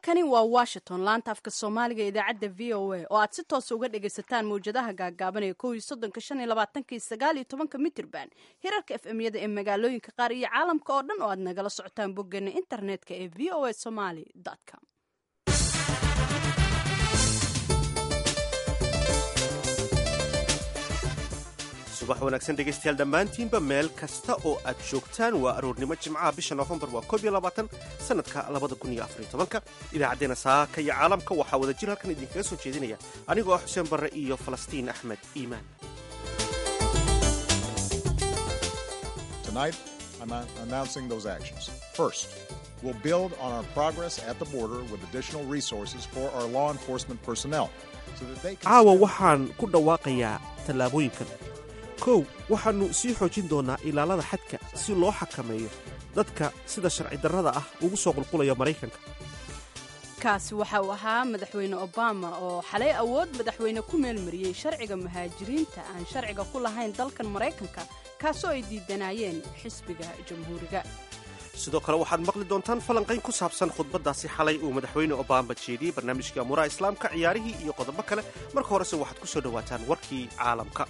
halkani waa washington laanta afka soomaaliga idaacadda v o a oo aad si toosa uga dhagaysataan mawjadaha gaagaaban ee kow iyo soddonka shan iyo labaatanka iyo sagaal iyo tobanka mitrban hirarka f m-yada ee magaalooyinka qaar iyo caalamka oo dhan oo aad nagala socotaan boggeena internetka ee v o a somaly com subax wanaagsan dhegaystayaal dhammaantiinba meel kasta oo aad joogtaan waa aroornimo jimcaha bisha noofembar waa koob iyo labaatan sannadka labada kun iyo afariyo tobanka idaacaddeenna saaka iyo caalamka waxaa wada jir halkan idinkaga soo jeedinaya anigoo ah xuseen barre iyo falastiin axmed iimaan Tonight, I'm announcing those actions. First, we'll build on our progress at the border with additional resources for our law enforcement personnel so that they can caawa waxaan ku dhawaaqayaa tallaabooyinkan kow waxaannu sii xoojin doonnaa ilaalada xadka si loo xakameeyo dadka sida sharci darrada ah ugu soo qulqulaya maraykanka kaasi waxa uu ahaa madaxweyne obama oo xalay awood madaxweyne ku meelmariyey sharciga muhaajiriinta aan sharciga ku lahayn dalkan maraykanka kaasoo ay diidanaayeen xisbiga jamhuuriga sidoo kale waxaad maqli doontaan falanqayn ku saabsan khudbaddaasi xalay uu madaxweyne obama jeediyey barnaamijkii amuuraha islaamka ciyaarihii iyo qodobo kale marka horese waxaad ku soo dhowaataan warkii caalamka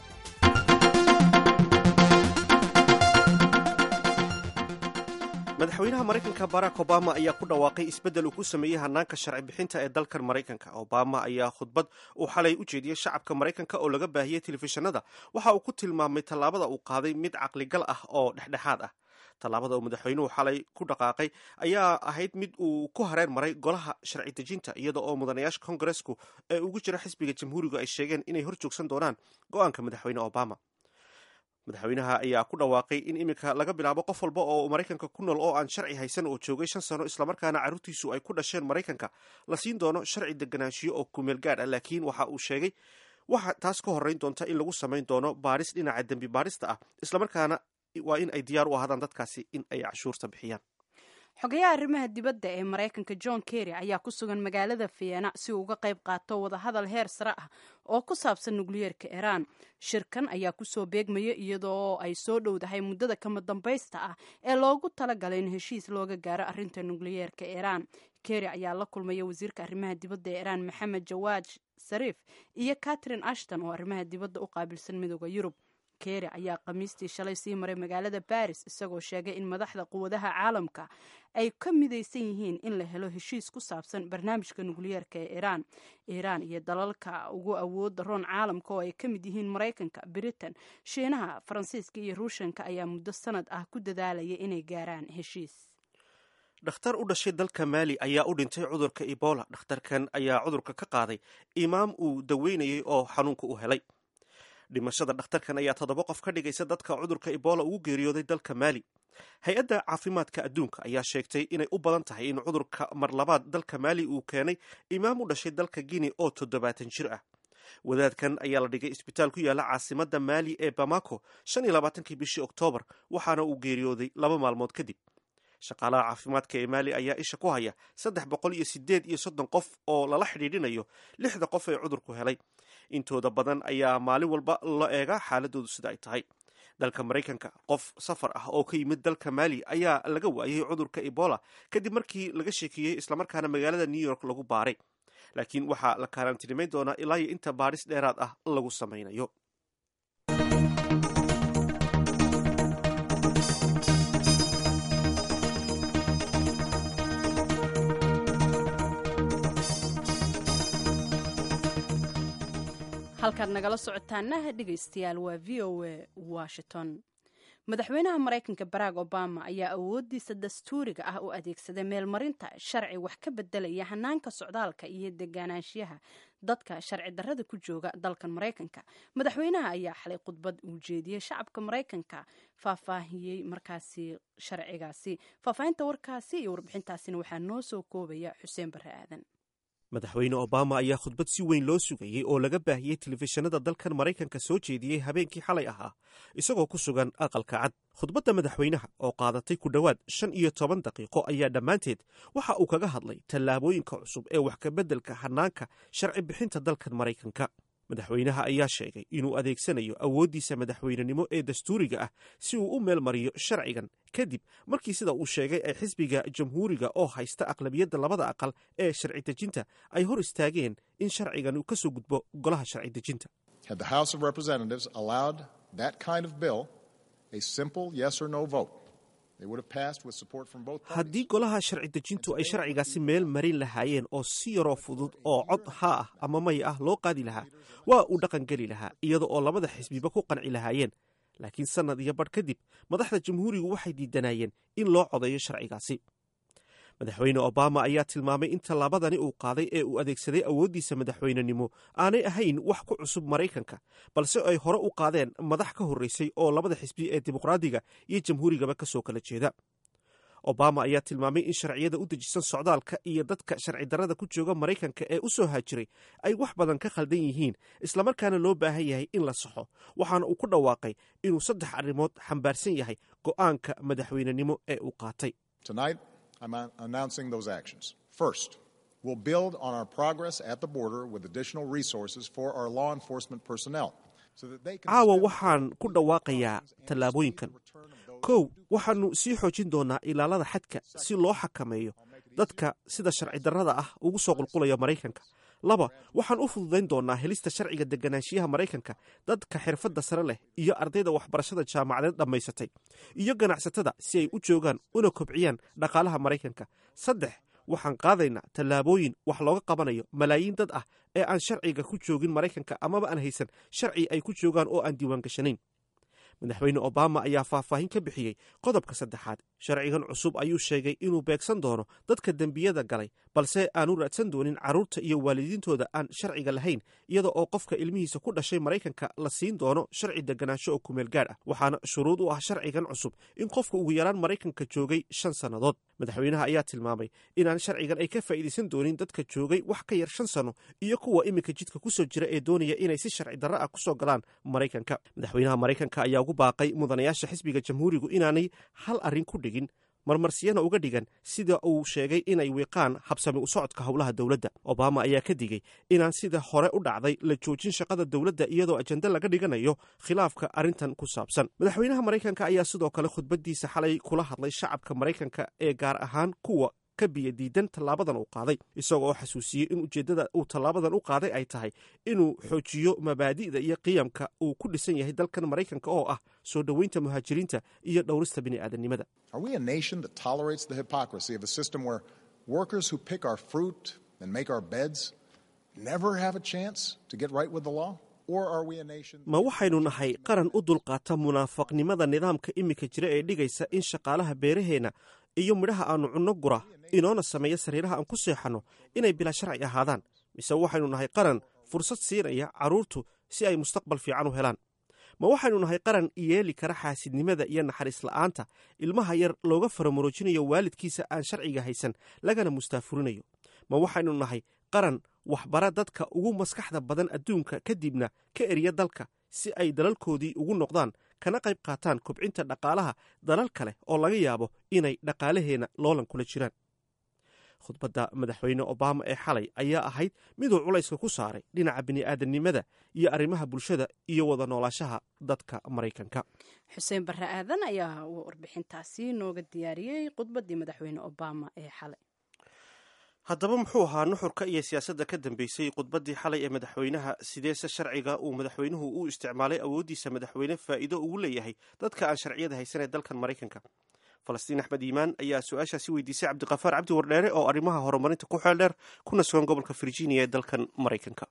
madaxweynaha maraykanka barack obama ayaa ku dhawaaqay isbeddel uu ku sameeyey hanaanka sharci bixinta ee dalkan maraykanka obama ayaa khudbad uu xalay u jeediyey shacabka maraykanka oo laga baahiyey telefishinada waxa uu ku tilmaamay tallaabada uu qaaday mid caqligal ah oo dhexdhexaad ah tallaabada uu madaxweynuhu xalay ku dhaqaaqay ayaa ahayd mid uu ku hareer maray golaha sharci dejinta iyada oo mudanayaasha kongaresku ee ugu jira xisbiga jamhuurigu ay sheegeen inay hor joogsan doonaan go-aanka madaxweyne obama madaxweynaha ayaa ku dhawaaqay in iminka laga bilaabo qof walba oo maraykanka ku nool oo aan sharci haysan oo joogay shan sano islamarkaana carruurtiisu ay ku dhasheen maraykanka la siin doono sharci deganaanshiyo oo kumeel gaadh ah laakiin waxa uu sheegay waxa taas ka horrayn doonta in lagu samayn doono baaris dhinaca dembi baarista ah islamarkaana waa in ay diyaar u ahaadaan dadkaasi in ay cashuurta bixiyaan xogayaha arrimaha dibadda ee maraykanka john kerry ayaa ku sugan magaalada vienna si uu uga qayb qaato wadahadal heer sare ah oo ku saabsan nukliyeerka iiraan shirkan ayaa kusoo beegmaya iyadoo ay soo dhowdahay muddada kama dambaysta ah ee loogu talagalay in heshiis looga gaaro arrinta nukliyeerka iiraan kerry ayaa la kulmaya wasiirka arrimaha dibadda ee iiraan maxamed jawaaj sariif iyo catherine ashton oo arrimaha dibadda u qaabilsan midooda yurub kerry ayaa khamiistii shalay sii maray magaalada baris isagoo sheegay in madaxda quwadaha caalamka ay ka midaysan yihiin in la helo heshiis ku saabsan barnaamijka nukliyeerka ee iiraan iiraan iyo dalalka ugu awooda roon caalamka oo ay ka mid yihiin maraykanka britain shiinaha faransiiska iyo ruushanka ayaa muddo sanad ah ku dadaalaya inay gaaraan heshiis dhakhtar u dhashay dalka maali ayaa u dhintay cudurka ebola dhakhtarkan ayaa cudurka ka qaaday imaam uu daweynayay oo xanuunka u helay dhimashada dhakhtarkan ayaa toddoba qof ka dhigaysa dadka cudurka ebola ugu geeriyooday dalka maali hay-adda caafimaadka adduunka ayaa sheegtay inay u badan tahay in cudurka mar labaad dalka maali uu keenay imaam u dhashay dalka guinea oo toddobaatan jir ah wadaadkan ayaa la dhigay isbitaal ku yaalla caasimadda maali ee bamako shan iyo labaatankii bishii oktoobar waxaana uu geeriyooday laba maalmood kadib shaqaalaha caafimaadka ee maali ayaa isha ku haya saddex boqol iyo sideed iyo soddon qof oo lala xidhiidhinayo lixda qof ee cudurku helay intooda badan ayaa maalin walba la eegaa xaaladoodu sida ay tahay dalka maraykanka qof safar ah oo ka yimid dalka maali ayaa laga waayay cudurka ebola kadib markii laga sheekeeyey islamarkaana magaalada new york lagu baaray laakiin waxaa la kaaraantinimayn doonaa ilaa iyo inta baadhis dheeraad ah lagu samaynayo halkaad nagala socotaanaha dhegaystayaal waa v o a washington madaxweynaha maraykanka barack obama ayaa awooddiisa dastuuriga ah u adeegsaday meelmarinta sharci wax ka bedelaya hanaanka socdaalka iyo deganaanshiyaha dadka sharci darrada ku jooga dalkan maraykanka madaxweynaha ayaa xalay khudbad uu jeediyey shacabka maraykanka faahfaahiyey markaasi sharcigaasi faahfaahinta warkaasi iyo warbixintaasina waxaa noo soo koobaya xuseen barre aadan madaxweyne obama ayaa khudbad si weyn loo sugayey oo laga baahiyey telefishinada dalkan maraykanka soo jeediyey habeenkii xalay ahaa isagoo ku sugan aqalka cad khudbadda madaxweynaha oo qaadatay ku dhowaad shan iyo toban daqiiqo ayaa dhammaanteed waxa uu kaga hadlay tallaabooyinka cusub ee wax kabeddelka hanaanka sharci bixinta dalkan maraykanka madaxweynaha ayaa sheegay inuu adeegsanayo awooddiisa madaxweynenimo ee dastuuriga ah si uu u meel mariyo sharcigan kadib markii sida uu sheegay ay xisbiga jamhuuriga oo haysta aqlabiyadda labada aqal ee sharci dejinta ay hor istaageen in sharcigan uu ka soo gudbo golaha sharci dejinta Had the House of Representatives allowed that kind of bill a simple yes or no vote, they would have passed with support from both parties. haddii golaha sharci dejintu ay sharcigaasi meel marin lahaayeen oo si yaroo fudud oo cod haa ah ama may ah loo qaadi lahaa waa uu dhaqan geli lahaa iyada oo labada xisbiba ku qanci lahaayeen laakiin sannad iyo badh kadib madaxda jamhuurigu waxay diidanayeen in loo codeeyo sharcigaasi madaxweyne obama ayaa tilmaamay in tallaabadani uu qaaday ee uu adeegsaday awooddiisa madaxweynenimo aanay ahayn wax ku cusub maraykanka balse ay hore u qaadeen madax ka horreysay oo labada xisbi ee dimuqraadiga iyo jamhuurigaba ka soo kala jeeda obama ayaa tilmaamay in sharciyada u dejisan socdaalka iyo dadka sharci darrada ku jooga maraykanka ee u soo haajiray ay wax badan ka khaldan yihiin islamarkaana loo baahan yahay in la saxo waxaana uu ku dhawaaqay inuu saddex arrimood xambaarsan yahay go'aanka madaxweynenimo ee uu qaatay Tonight, I'm an- announcing those actions. First, we'll build on our progress at the border with additional resources for our law enforcement personnel so that they can caawa spend waxaan ku dhawaaqayaa tallaabooyinkan kow waxaannu sii xoojin doonaa ilaalada xadka si loo xakameeyo dadka sida sharci darrada ah ugu soo qulqulaya maraykanka laba waxaan u fududayn doonaa helista sharciga deganaanshiyaha maraykanka dadka xirfadda sare leh iyo ardayda waxbarashada jaamacadeed dhammaysatay iyo ganacsatada si ay u joogaan una kobciyaan dhaqaalaha maraykanka saddex waxaan qaadaynaa tallaabooyin wax looga qabanayo malaayiin dad ah ee aan sharciga ku joogin maraykanka amaba aan haysan sharci ay ku joogaan oo aan diiwaan gashanayn madaxweyne obama ayaa faahfaahin ka bixiyey qodobka saddexaad sharcigan cusub ayuu sheegay inuu beegsan doono dadka dembiyada galay balse aanu raadsan doonin carruurta iyo waalidiintooda aan sharciga lahayn iyada oo qofka ilmihiisa ku dhashay maraykanka la siin doono sharci deganaansho oo kumeel gaadh ah waxaana shuruud u ah sharcigan cusub in qofka ugu yaraan maraykanka joogay shan sannadood madaxweynaha ayaa tilmaamay inaan sharcigan ay ka faa'iidaysan doonin dadka joogay wax ka yar shan sano iyo kuwa iminka jidka ku soo jira ee doonaya inay si sharci darro ah ku soo galaan maraykanka madaxweynaha maraykanka ayaa ugu baaqay mudanayaasha xisbiga jamhuurigu inaanay hal arrin ku dhigin marmarsiyana uga dhigan sida uu sheegay inay wiiqaan habsami u socodka howlaha dowladda obama ayaa ka digay inaan sida hore u dhacday la joojin shaqada dowladda iyadoo ajende laga dhiganayo khilaafka arrintan ku saabsan madaxweynaha maraykanka ayaa sidoo kale khudbadiisa xalay kula hadlay shacabka maraykanka ee gaar ahaan kuwa ka biyo diidan tallaabadan uu qaaday isagoo oo xasuusiyey in ujeeddada uu tallaabadan u qaaday ay tahay inuu xoojiyo mabaadi'da iyo qiyamka uu ku dhisan yahay dalkan maraykanka oo ah soo dhoweynta muhaajiriinta iyo dhowrista bini'aadanimada Are we a nation that tolerates the hypocrisy of a system where workers who pick our fruit and make our beds never have a chance to get right with the law? Or are we a nation ma waxaynu nahay qaran u dulqaata munaafaqnimada nidaamka iminka jira ee dhigaysa in shaqaalaha beeraheenna iyo midhaha aannu cunno gura inoona sameeya sariiraha aan ku seexanno inay bilaa sharci ahaadaan mise waxaynu nahay qaran fursad siinaya carruurtu si ay mustaqbal fiican u helaan ma waxaynu nahay qaran yeeli kara xaasidnimada iyo naxariis la'aanta ilmaha yar looga faramuroojinayo waalidkiisa aan sharciga haysan lagana mustaafurinayo ma waxaynu nahay qaran waxbara dadka ugu maskaxda badan adduunka kadibna ka eriya dalka si ay dalalkoodii ugu noqdaan kana qayb qaataan kobcinta dhaqaalaha dalal kale oo laga yaabo inay dhaqaalaheenna loolan kula jiraan khudbadda madaxweyne obama ee xalay ayaa ahayd miduu culayska ku saaray dhinaca bini'aadanimada iyo arrimaha bulshada iyo wada noolaashaha dadka maraykanka xuseen barre aadan ayaa warbixintaasi nooga diyaariyey khudbaddii madaxweyne obama ee xalay haddaba muxuu ahaa nuxurka iyo siyaasadda ka dambeysay khudbaddii xalay ee madaxweynaha sideese sharciga uu madaxweynuhu u isticmaalay awooddiisa madaxweyne faa'iido ugu leeyahay dadka aan sharciyada haysan ee dalkan maraykanka falastiin axmed iimaan ayaa su-aashaasi weydiisay cabdiqafaar cabdi wardheere oo arrimaha horumarinta ku xeel dheer kuna sugan gobolka virginia ee dalkan maraykanka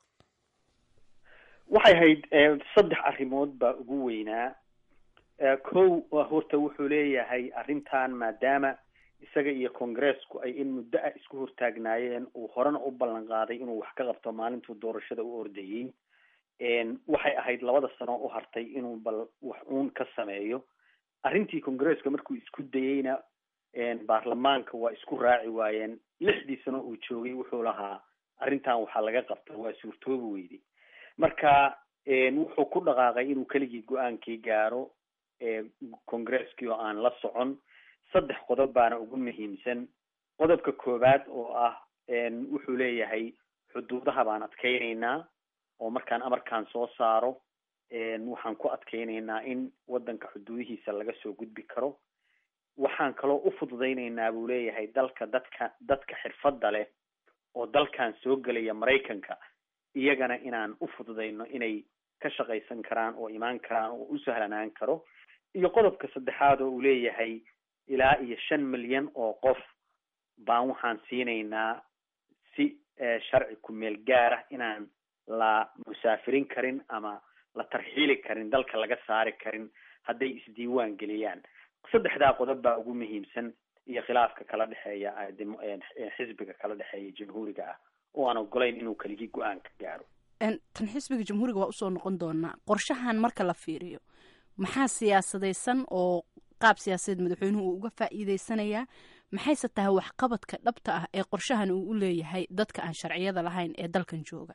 waxay ahayd saddex arrimood baa ugu weynaa kow horta wuxuu leeyahay arrintan maadaama isaga iyo congressku ay in muddo ah isku hortaagnaayeen uu horena u ballan qaaday inuu wax ka qabto maalintuu doorashada u ordayey waxay ahayd labada sano u hartay inuu bal wax uun ka sameeyo arrintii congresska markuu isku dayeyna baarlamaanka waa isku raaci waayeen lixdii sano uu joogay wuxuu lahaa arrintan waxaa laga qabta waa suurtoobi weyday marka wuxuu ku dhaqaaqay inuu keligii go-aankii gaaro congresskii oo aan la socon saddex qodob baana ugu muhiimsan qodobka koowaad oo ah wuxuu leeyahay xuduudaha baan adkeynaynaa oo markaan amarkaan soo saaro waxaan ku adkeyneynaa in waddanka xuduudihiisa laga soo gudbi karo waxaan kaloo u fududeyneynaa buu leeyahay dalka dadka dadka xirfadda leh oo dalkan soo gelaya maraykanka iyagana inaan u fududeyno inay ka shaqaysan karaan oo imaan karaan oo u sahlanaan karo iyo qodobka saddexaad oo uu leeyahay ilaa iyo shan milyan oo qof baan waxaan siinaynaa si sharci ku-meel gaara inaan la musaafirin karin ama la tarxiili karin dalka laga saari karin hadday isdiiwaan geliyaan saddexdaa qodob baa ugu muhiimsan iyo khilaafka kala dhexeeya xisbiga kala dhexeeya jamhuuriga ah oo aan ogolayn inuu keligii go-aan ka gaaro tan xisbiga jamhuuriga waa usoo noqon doonaa qorshahan marka la fiiriyo maxaa siyaasadaysan oo qaab siyaasadeed madaxweynuhu uu uga faa'iideysanayaa maxayse tahay waxqabadka dhabta ah ee qorshahan uu u leeyahay dadka aan sharciyada lahayn ee dalkan jooga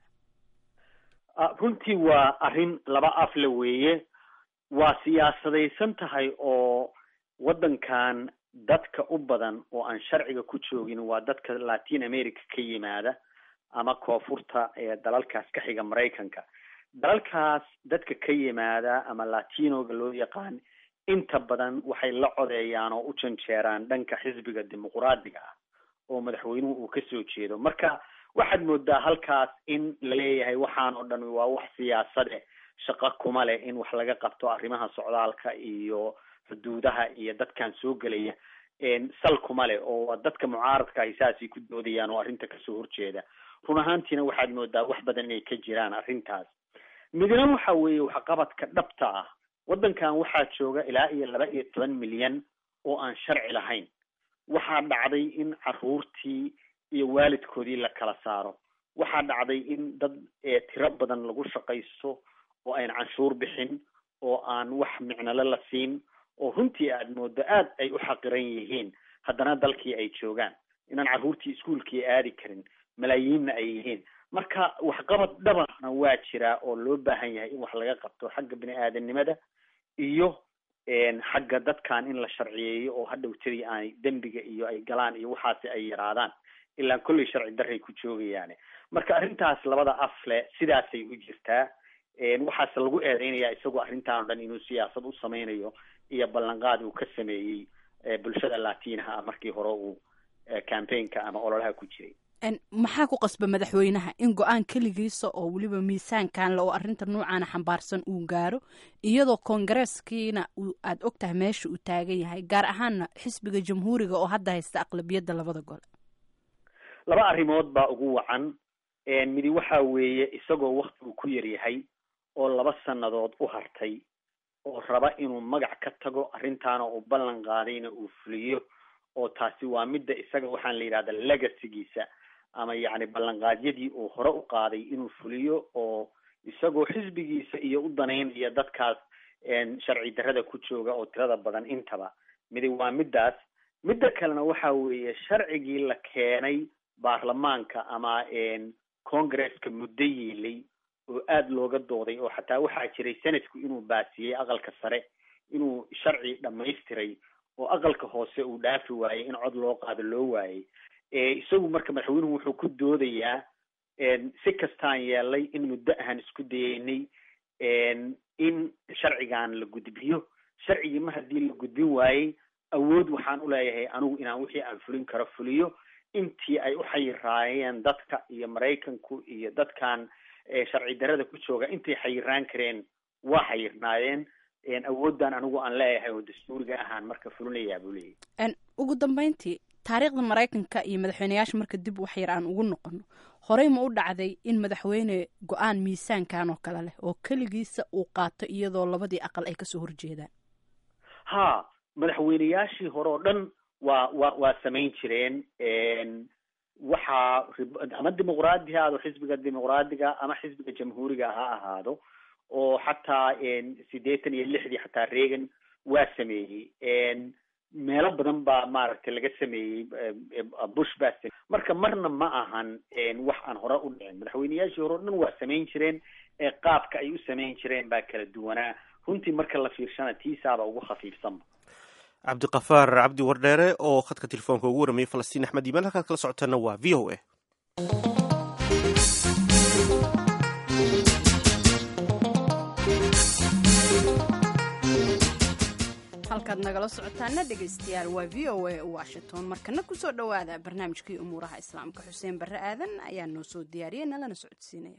runtii waa arrin laba afle weeye waa siyaasadaysan tahay oo waddankan dadka u badan oo aan sharciga ku joogin waa dadka latin america ka yimaada ama koonfurta ee dalalkaas ka xiga maraykanka dalalkaas dadka ka yimaada ama latinoga loo yaqaan inta badan waxay la codeeyaan oo u janjeeraan dhanka xisbiga dimuquraadiga ah oo madaxweynuhu uu kasoo jeedo marka waxaad moodaa halkaas in laleeyahay waxaan oo dhan waa wax siyaasade shaqo kuma leh in wax laga qabto arrimaha socdaalka iyo xuduudaha iyo dadkan soo gelaya sal kuma leh oo dadka mucaaradka ahi saasay ku doodayaan oo arrinta kasoo horjeeda run ahaantiina waxaad moodaa wax badan inay ka jiraan arrintaas midna waxa weeye waxqabadka dhabta ah waddankan waxaa jooga ilaa iyo laba iyo toban milyan oo aan sharci lahayn waxaa dhacday in caruurtii iyo waalidkoodii la kala saaro waxaa dhacday in dad tiro badan lagu shaqaysto oo ayn canshuur bixin oo aan wax micnale la siin oo runtii aada moodo aad ay u xaqiran yihiin haddana dalkii ay joogaan inaan carruurtii iskuolkii aadi karin malaayiinna ay yihiin marka waxqabad dhabana waa jiraa oo loo baahan yahay in wax laga qabto xagga bini aadanimada iyo xagga dadkan in la sharciyeeyo oo hadhowtadii aanay dembiga iyo ay galaan iyo waxaasi ay yaraadaan ilaa kolley sharci darray ku joogayaane marka arrintaas labada afle sidaasay u jirtaa waxaase lagu eedeynayaa isagoo arrintan o dhan inuu siyaasad u sameynayo iyo ballanqaad uu ka sameeyey bulshada latinaha ah markii hore uu campaignka ama ololaha ku jiray maxaa ku qasba madaxweynaha in go-aan keligiisa oo weliba miisaankan le oo arrinta noocaana xambaarsan uu gaaro iyadoo koongareeskiina aad og tahay meesha uu taagan yahay gaar ahaana xisbiga jamhuuriga oo hadda haysta aqlabiyadda labada gole laba arrimood baa ugu wacan midi waxa weeye isagoo wakti uu ku yaryahay oo laba sannadood u hartay oo raba inuu magac ka tago arrintaana uu ballan qaadayna uu fuliyo oo taasi waa midda isaga waxaan la yidhahda legacygiisa ama yacni ballanqaadyadii uu hore u qaaday inuu fuliyo oo isagoo xisbigiisa iyo u danaynaya dadkaas sharci darrada ku jooga oo tirada badan intaba midi waa middaas midda kalena waxa weeye sharcigii la keenay baarlamaanka ama congresska muddo yiilay oo aada looga dooday oo xataa waxaa jiray senatku inuu baasiyey aqalka sare inuu sharci dhamaystiray oo aqalka hoose uu dhaafi waayey in cod loo qaado loo waayey isagu marka madaxweynuhu wuxuu ku doodayaa si kastaan yeelay in muddo ahaan isku dayeynay in sharcigan la gudbiyo sharcigii mar haddii la gudbin waayey awood waxaan uleeyahay anigu inaan wixii aan fulin karo fuliyo intii ay u xayiraayeen dadka iyo maraykanku iyo dadkan sharci darada ku jooga intay xayiraan kareen waa xayirnaayeen awooddan anigu aan leeyahay oo dastuuriga ahaan marka fulinayaa buu leeyahy ugu dambeyntii taariikhda maraykanka iyo madaxweyneyaasha marka dib wax yar aan ugu noqono horey ma u dhacday in madaxweyne go-aan miisaankan oo kale leh oo keligiisa uu qaato iyadoo labadii aqal ay kasoo horjeedaan ha madaxweyneyaashii hore oo dhan waa wa waa samayn jireen waxaa ama dimuqraadi ha ahaado xisbiga dimuqraadiga ama xisbiga jamhuuriga ha ahaado oo xataa siddeetan iyo lixdii xataa reagan waa sameeyey meelo badan baa maaragtay laga sameeyey bush baa samey marka marna ma ahan wax aan hore u dhicin madaxweyneyaashii hore o dhan waa samayn jireen qaabka ay u samayn jireen baa kala duwanaa runtii marka la fiirshana tiisaaba ugu khafiifsanba cabdiqafaar cabdi wardheere oo khadka telefoonka ugu waramayay falastiin axmed iimaan halkaad kala socotaana waa v o a halkaad nagala socotaana dhegaystayaal waa v o a washington markana kusoo dhowaada barnaamijkii umuuraha islaamka xuseen barre aadan ayaa noo soo diyaariyay nalana socodsiinaya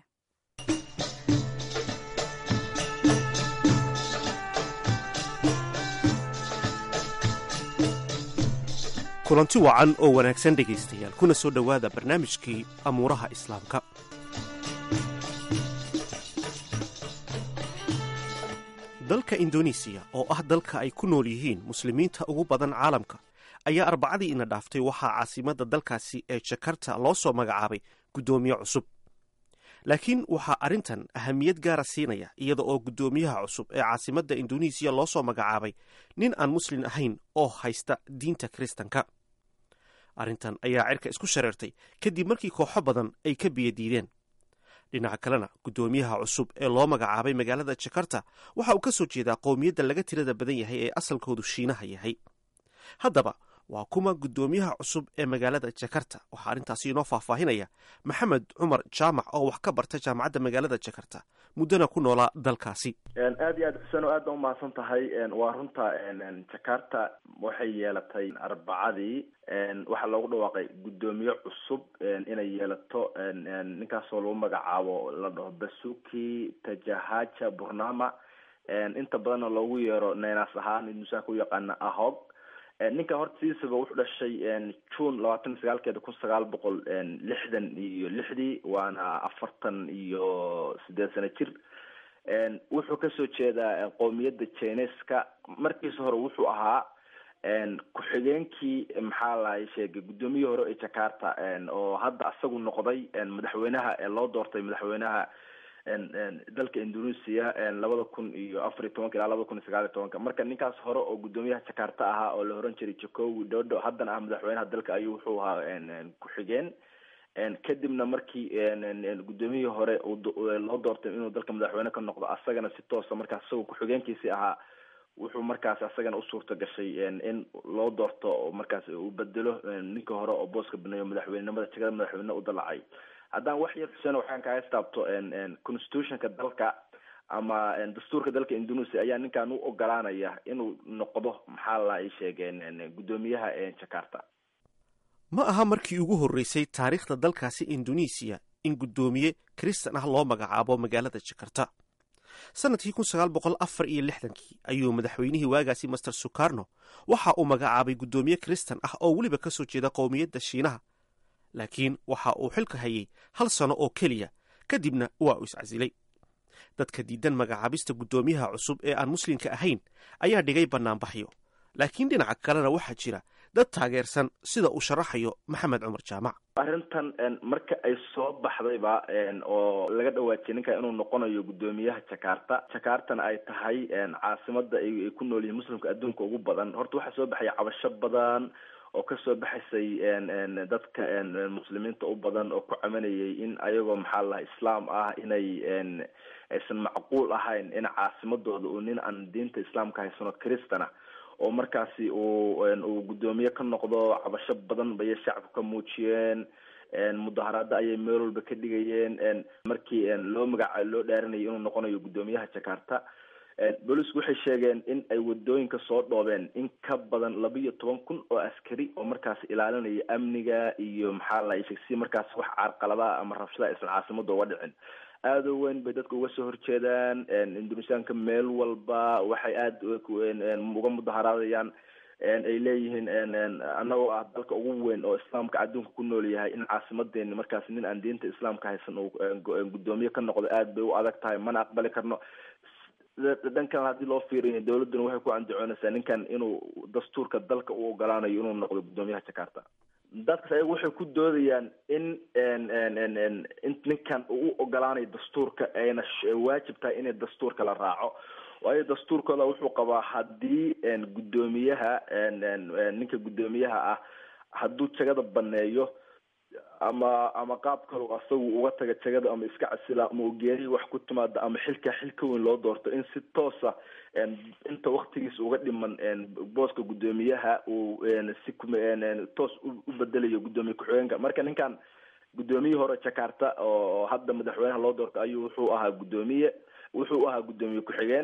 kulanti wacan oo wanaagsan dhegaystayaal kuna soo dhowaada barnaamijkii amuuraha islaamka dalka indonesiya oo ah dalka ay ku nool yihiin muslimiinta ugu badan caalamka ayaa arbacadii ina dhaaftay waxaa caasimadda dalkaasi ee jakarta loo soo magacaabay guddoomiye cusub laakiin waxaa arrintan ahamiyad gaara siinaya iyada oo guddoomiyaha cusub ee caasimadda indonesiya loo soo magacaabay nin aan muslin ahayn oo haysta diinta kiristanka arrintan ayaa cirka isku shareertay kadib markii kooxo badan ay ka biyadiideen dhinaca kalena guddoomiyaha cusub ee loo magacaabay magaalada jakarta waxa uu ka soo jeedaa qowmiyadda laga tirada badan yahay ee asalkoodu shiinaha yahay haddaba waa kuma guddoomiyaha cusub ee magaalada jakarta waxaa arrintaasi inoo faahfaahinaya maxamed cumar jaamac oo wax ka barta jaamacadda magaalada jakarta muddana ku noolaa dalkaasi aad iyo aad xuseen oo aad ba umahadsan tahay waa runta jakarta waxay yeelatay arbacadii waxaa loogu dhawaaqay guddoomiye cusub inay yeelato ninkaasoo lagu magacaabo la dhaho basuki tajahaja burnama inta badanna loogu yeero neynaas ahaan nusaanka u yaqaana ahog ninkan horta sidiisaba wuxuu dhashay june labaatan iyo sagaalkeeda kun sagaal boqol lixdan iyo lixdii waana afartan iyo sideed sano jir wuxuu kasoo jeedaa qowmiyadda jineska markiisa hore wuxuu ahaa ku-xigeenkii maxaa lahay sheegay guddoomiyihii hore ee jakarta oo hadda isagu noqday madaxweynaha ee loo doortay madaxweynaha dalka indonesia labada kun iyo afar iyo tobanka ilaa labada kun iyo sagaal iyo tobanka marka ninkaas hore oo guddoomiyaha jakarta ahaa oo la oran jiray jacowi dodo haddana ah madaxweynaha dalka ayuu wuxuu ahaa ku-xigeen kadibna markii guddoomiyihii hore loo doortay inuu dalka madaxweyne ka noqdo asagana si toosa markaas isagoo ku-xigeenkiisii ahaa wuxuu markaas asagana usuurta gashay in loo doorto markaas uu bedelo ninka hore oo booska baneeyo madaxweynenimada jegada madaxweyne u dalacay haddaan wax yar xuseen waxaan kaga istaabto constitutionka dalka ama dastuurka dalka indonesia ayaa ninkan u ogolaanaya inuu noqdo maxaa la i sheegeen guddoomiyaha jakarta ma aha markii ugu horreysay taariikhda dalkaasi indonesiya in guddoomiye kristan ah loo magacaabo magaalada jakarta sanadkii kun sagaal boqol afar iyo lixdankii ayuu madaxweynihii waagaasi master sukarno waxa uu magacaabay guddoomiye kristan ah oo weliba ka soo jeeda qowmiyadda shiinaha laakiin waxa uu xilka hayay hal sano oo keliya kadibna waa uu iscasilay dadka diidan magacaabista guddoomiyaha cusub ee aan muslimka ahayn ayaa dhigay bannaanbaxyo laakiin dhinaca kalena waxaa jira dad taageersan sida uu sharaxayo maxamed cumar jaamac arrintan marka ay soo baxdayba oo laga dhawaajiyay ninkan inuu noqonayo guddoomiyaha jakarta jakartana ay tahay caasimada ay ku nool yihiin muslimka adduunka ugu badan horta waxaa soo baxaya cabasho badan oo kasoo baxaysay dadka muslimiinta u badan oo ku camanayay in ayagoo maxaa laha islaam ah inay aysan macquul ahayn in caasimadooda uu nin aan diinta islaamka haysano kristana oo markaasi uu uu guddoomiye ka noqdo cabasho badan bayay shacabku ka muujiyeen mudaharaada ayay meel walba ka dhigayeen markii loo magaca loo dhaarinayay inuu noqonayo guddoomiyaha jakarta boolisku waxay sheegeen in ay wadooyinka soo dhoobeen in ka badan laba iyo toban kun oo askari oo markaas ilaalinaya amniga iyo maxaa la si markaas wax caarqaladaha ama rabshada aysan caasimada uga dhicin aada u weyn bay dadka uga soo horjeedaan indonesiaanka meel walba waxay aada uga mudaharaadayaan ay leeyihiin annagoo ah dalka ugu weyn oo islaamka adduunka ku nool yahay in caasimadeeni markaas nin aan diinta islaamka haysan uu guddoomiye ka noqdo aada bay u adag tahay mana aqbali karno dhankan haddii loo fiiriyo dawladduna waxay ku andacoonaysaa ninkan inuu dastuurka dalka u ogolaanayo inuu noqdo guddoomiyaha jakarta dadkas ayaga waxay ku doodayaan in in ninkan uu u ogolaanayo dastuurka ayna waajib tahay inay dastuurka la raaco waayo dastuurkooda wuxuu qabaa haddii guddoomiyaha ninka guddoomiyaha ah hadduu jagada baneeyo ama ama qaab kalo asagu uga taga jagada ama iska casila ama ugeerihi wax ku timaada ama xilka xil ka weyn loo doorto in si toosa inta waktigiisa uga dhiman booska guddoomiyaha uu si toos u bedelayo guddoomiye ku-xigeenka marka ninkan guddoomiyihii hore jakarta oo hadda madaxweynaha loo doorto ayuu wuxuu ahaa guddoomiye wuxuu ahaa guddoomiye ku-xigeen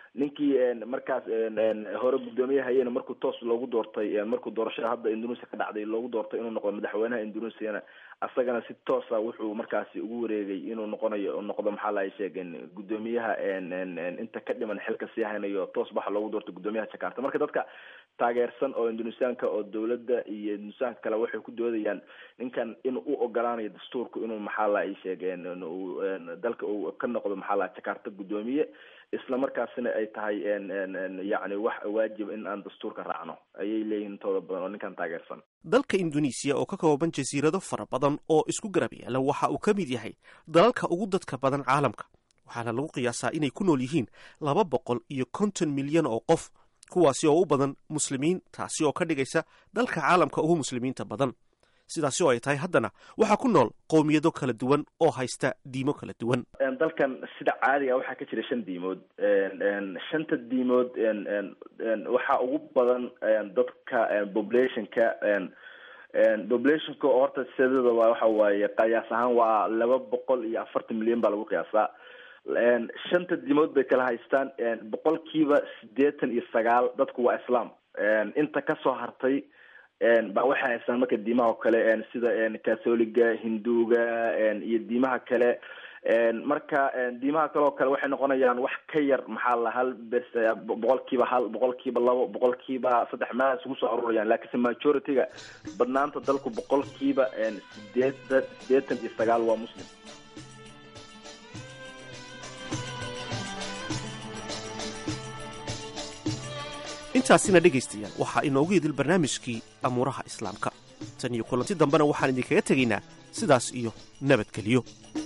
ninkii markaas hore guddoomiye hayena markuu toos loogu doortay markuu doorashada hadda indonesia ka dhacday loogu doortay inuu noqdo madaxweynaha indonesiana asagana si toosa wuxuu markaasi ugu wareegay inuu noqonayo noqdo maxaa lahay sheegen guddoomiyaha inta ka dhiman xilka sii haynayo toos baxa loogu doortay guddoomiyaha jakarta marka dadka taageersan oo indonesiaanka oo dowladda iyo indonesiaanka kale waxay ku doodayaan ninkan in u ogolaanayo dastuurku inuu maxaa lahay sheegeen dalka uu ka noqdo maxaa laha jakarta guddoomiye isla markaasina ay tahay yacni wax waajib in aan dastuurka raacno ayay leeyihin intooda badan oo ninkan taageersan dalka indonesiya oo ka kooban jasiirado fara badan oo isku garab yaala waxa uu ka mid yahay dalalka ugu dadka badan caalamka waxaana lagu qiyaasaa inay ku nool yihiin laba boqol iyo konton milyan oo qof kuwaasi oo u badan muslimiin taasi oo ka dhigaysa dalka caalamka ugu muslimiinta badan sidaasi oo ay tahay haddana waxaa ku nool qowmiyado kala duwan oo haysta diimo kala duwan dalkan sida caadiga waxaa ka jira shan diimood shanta diimood waxaa ugu badan dadka populationka populationka oo horta sideedaba waxa waaye qiyaas ahaan waa laba boqol iyo afartan milyan baa lagu qiyaasaa shanta diimood bay kala haystaan boqolkiiba sideetan iyo sagaal dadku waa islam inta kasoo hartay ba waxay haystaan marka diimaha oo kale sida catholiga hinduga iyo diimaha kale marka diimaha kale oo kale waxay noqonayaan wax ka yar maxaa la hal bes boqolkiiba hal boqolkiiba labo boqolkiiba saddex meelaha isugu soo arurayaan laakiinse majority-ga badnaanta dalku boqolkiiba sideetan sideetan iyo sagaal waa muslim intaasina dhegaystayaal waxaa inoogu idil barnaamijkii amuuraha islaamka tan iyo kulanti dambena waxaan idinkaga tegaynaa sidaas iyo nabadgeliyo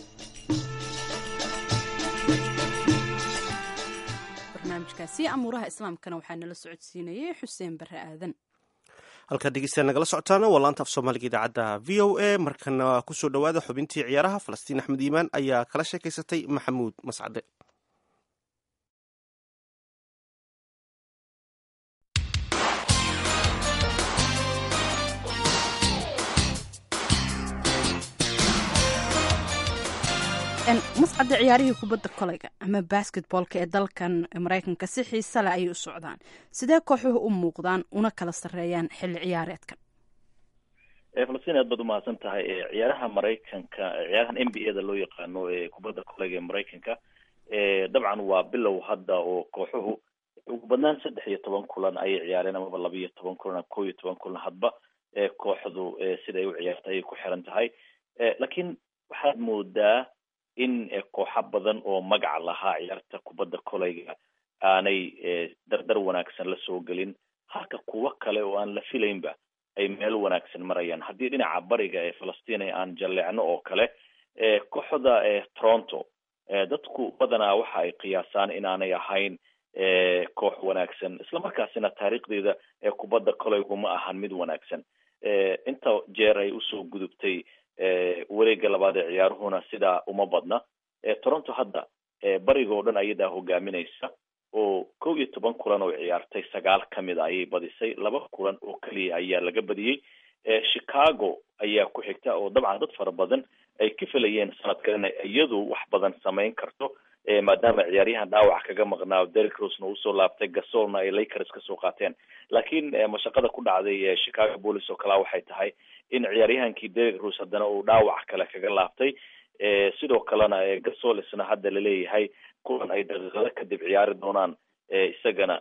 barnaamijkaasi amuuraha islaamkana waxaa nala socodsiinayay xuseen bare aadan halkaad dhegeystayaal nagala socotaana waa laanta af soomaaliga idaacadda v o a markana kusoo dhowaada xubintii ciyaaraha falastiin axmed iimaan ayaa kala sheekaysatay maxamuud mascade mascadda ciyaarihii kubadda kolayga ama basketboolka ee dalkan maraykanka si xiise leh ayay u socdaan sidee kooxuhu u muuqdaan una kala sarreeyaan xilli ciyaareedkan falastiin aad baad umahadsan tahay ciyaaraha maraykanka ciyaarahan n b a da loo yaqaano ee kubadda kolayga ee maraykanka dabcan waa bilow hadda oo kooxuhu ugu badnaan saddex iyo toban kulan ayay ciyaareen amaba laba iyo toban kulan kow iyo toban kulan hadba kooxdu sida ay u ciyaartay ayay ku xiran tahay laakiin waxaad moodaa in kooxo badan oo magac lahaa ciyaarta kubadda kolayga aanay dardar wanaagsan la soo gelin halka kuwo kale oo aan la filaynba ay meel wanaagsan marayaan haddii dhinaca bariga ee falastiin aan jalleecno oo kale kooxda toronto dadku badanaa waxa ay qiyaasaan inaanay ahayn koox wanaagsan islamarkaasina taariikhdeeda ee kubadda kolaygu ma ahan mid wanaagsan inta jeer ay usoo gudubtay wareega labaad ee ciyaaruhuna sidaa uma badna toronto hadda bariga oo dhan ayadaa hogaaminaysa oo kow iyo toban kulan oo ciyaartay sagaal kamid a ayay badisay laba kulan oo keliya ayaa laga badiyey chicago ayaa ku xigta oo dabcan dad fara badan ay ka filayeen sanadkan inay iyadu wax badan samayn karto maadaama ciyaaryahan dhaawac kaga maqnaa derrick rosena usoo laabtay gasolna ay lakers kasoo qaateen laakiin mashaqada ku dhacday chicago police oo kalea waxay tahay in ciyaaryahankii derrick rose haddana uu dhaawac kale kaga laabtay sidoo kalena gasol isna hadda laleeyahay kulan ay daqiiqado kadib ciyaari doonaan isagana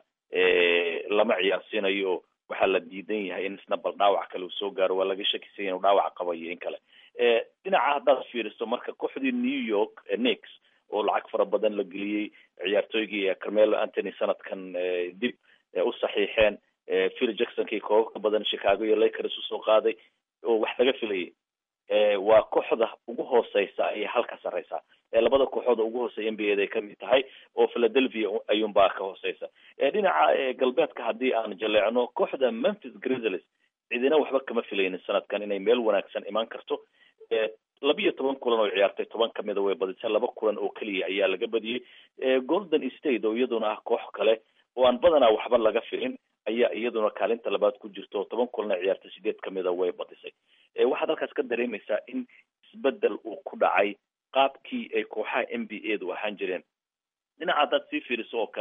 lama ciyaarsiinayo waxaa la diidan yahay in isna bal dhaawac kale uu soo gaaro waa laga shakisanya inuu dhaawac qabayo in kale dhinaca haddaad fiiriso marka kooxdii new york nix oo lacag fara badan la geliyey ciyaartooygii carmelo antony sanadkan dib u saxiixeen phil jacksonkii koobab ka badan chicago iyo lakers usoo qaaday oo wax laga filayay waa kooxda ugu hooseysa ayay halka sareysaa labada kooxood ugu hooseya n b a day kamid tahay oo philadelphia ayuunbaa ka hooseysa dhinaca galbeedka haddii aan jaleecno kooxda memphis grizzlies cidina waxba kama filaynin sanadkan inay meel wanaagsan imaan karto labiyo toban kulan oo ciyaartay toban kamida way badisay laba kulan oo keliya ayaa laga badiyey golden state oo iyaduna ah koox kale oo aan badanaa waxba laga filin ayaa iyaduna kaalinta labaad ku jirta oo toban kulan ay ciyaartay sideed kamida way badisay waxaad halkaas ka dareemaysaa in isbedel uu ku dhacay qaabkii ay kooxaha n b a du ahaan jireen dhinaca haddaad sii fiiriso oo kale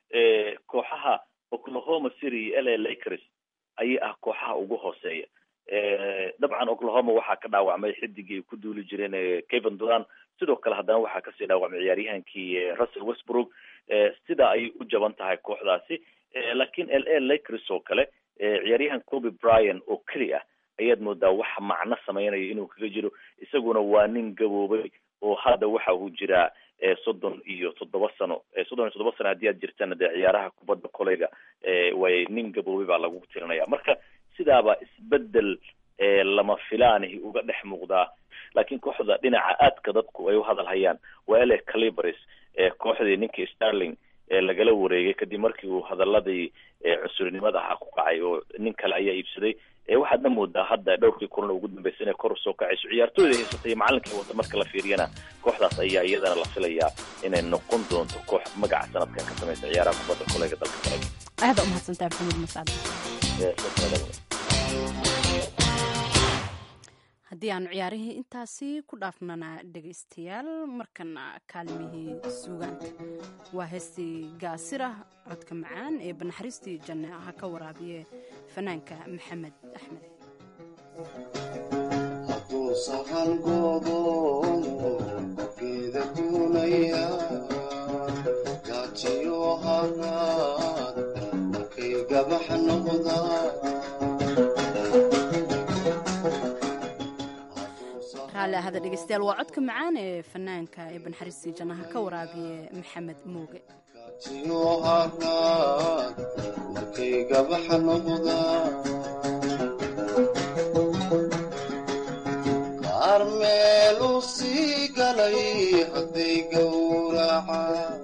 kooxaha oklahoma city iyo l a lakers ayay ah kooxaha ugu hooseeya dabcan oklahoma waxaa ka dhaawacmay xidigii ay ku duuli jireen kevin duran sidoo kale haddana waxaa kasii dhaawacmay ciyaaryahankii russell westbrook sida ayay u jaban tahay kooxdaasi laakiin l a lakers oo kale ciyaaryahan coby bryan oo keli ah ayaad moodaa waxa macno sameynaya inuu kaga jiro isaguna waa nin gaboobay oo hadda waxa uu jiraa soddon iyo toddoba sano soddon iyo toddoba sano haddii aad jirtana dee ciyaaraha kubadda koleyga way nin gaboobay baa lagu tirinaya marka sidaaba isbedel lama filaanihi uga dhex muuqdaa laakiin kooxda dhinaca aadka dadku ay u hadal hayaan waa ele calibres kooxdii ninkii starling lagala wareegay kadib markii uu hadaladii cusurnimada ahaa ku kacay oo nin kale ayaa iibsaday waxaadna moodaa hadda dhowrkii kulan ugu dambeysay inay kor usoo kacayso ciyaartooyda haysatay iyo macalinkai wata marka la fiiriyana kooxdaas ayaa iyadana la filayaa inay noqon doonto koox magaca sanadkan ka samaysa ciyaaraha kubadda kolayga dalka kale aada umahadsantahay maxamed mascad haddii aanu ciyaarihii intaasi ku dhaafnana dhegaystayaal markana kaalimihii suugaanta waa heestii gaasira codka macaan ee banaxariistii janne ha ka waraabiye fanaanka maxamed axmed hadduu sahan goodo geeda duunaya gaajiyo haraad markay gabax noqdaan raalli ahada dhegeystayaal waa codka macaan ee fanaanka ee banaxariistii jannaha ka waraabiye maxamed mooge jiyo haraad markay gabax noqdaan qaar meelu sii galay hadday gowracaan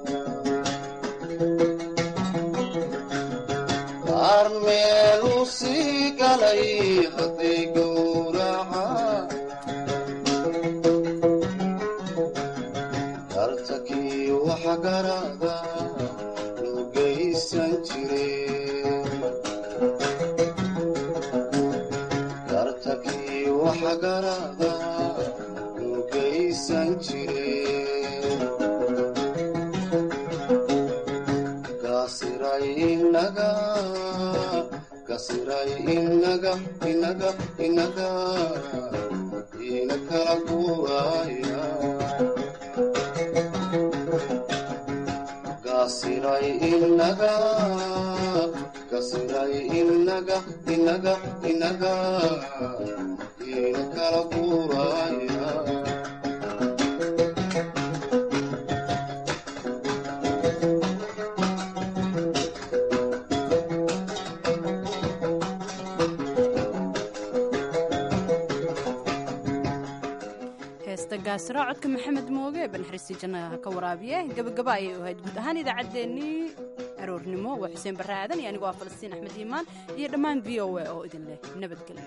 qaar meelu sii galay hadday gowracaan dartakii waxa garada loo geysan jire dartakii waxa garada loo geysan jire gasiray inaga gasiray inaga inaga inaga ina kala guuraya gasiray inaga gasiray inaga inaga inaga ina kala guuraya heesta gaasira codka maxamed mooge ee banaxariistii jannaha ha ka waraabiye gabagaba ayay ahayd guud ahaan idaacaddeenii aroornimo waa xuseen barre aadan iyo anigoo ah falastiin axmed iimaan iyo dhammaan v o a oo idin leh nabadgelyo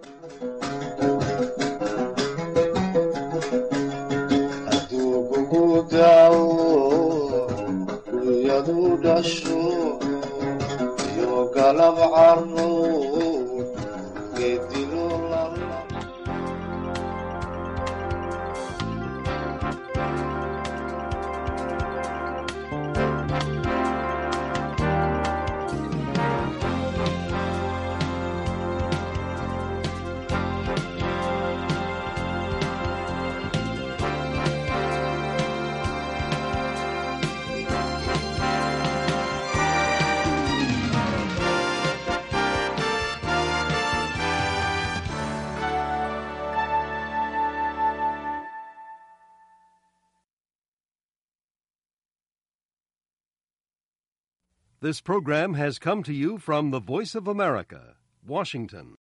hadduu kugu daawo dunyadu dhasho iyo galab caro geedilo lala This program has come to you from the Voice of America, Washington.